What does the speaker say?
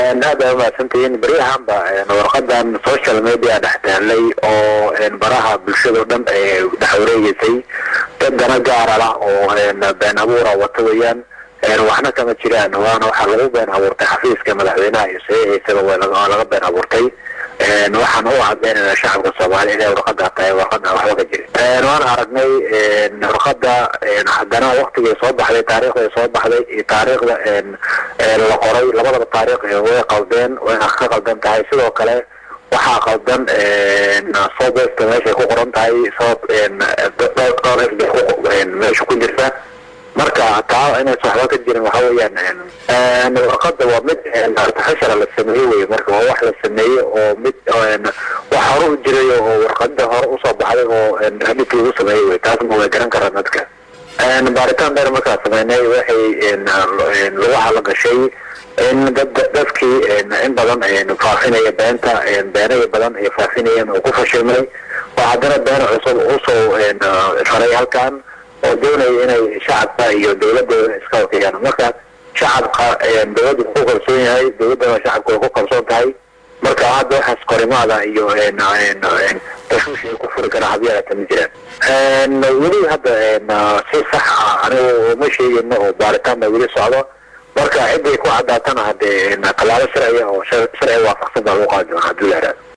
aad baa umahadsantihiin beryahanba warqadan social media dhex taalay oo baraha bulshado dhan dhex wareegeysay dad dana gaarala oo been abuura wata weyaan waxna kama jiraan waana waxaa lagu been abuurtay xafiiska madaxweynaha iyo saxiixiisaba waa laga been abuurtay waxaan u cadeynayna shacabka soomaaliya inay warqada tahay warqada waxba ka jirin waan aragnay warqada haddana waktigay soo baxday taariikhday soo baxday iyo taariikhda la qoray labadaba taariikh way qaldeen wayna ka qaldan tahay sidoo kale waxaa qaldan soobesta meeshay ku qoran tahay sabab dhowr f bay meesha ku jirta marka taa inaysa waxba ka jirin waxa weeyaan warqada waa mid artificial la sameeyey wey marka waa wax la sameeyey oo mid wax hore u jiray oo warqada hore usoo baxday oo hadhibki lagu sameeyey wey taasma way garan karaan dadka baaritaan dheer markaa sameynay waxay lugaha la gashay in dad dadkii in badan faafinaya beenta beenaya badan ay faafinayeen oo ku fashilmay oo haddana been cusub usoo faray halkan oo doonaya inay shacabka iyo dawladooda iska wakiyaan marka shacabka dawladda ku kalsoon yahay dawladdana shacabka way ku kalsoon tahay marka hadda waxaas korimaada iyo tashuush ay ku furi karaa habyaalata ma jiraan weli hadda si sax ah anigu ma sheegino oo baaritaan baa weli socdo marka ciday ku cadaatana hadee tallaabo sharciya oo sharciga waafaqsan baa lagu qaadi doonaa hadduu la yaraado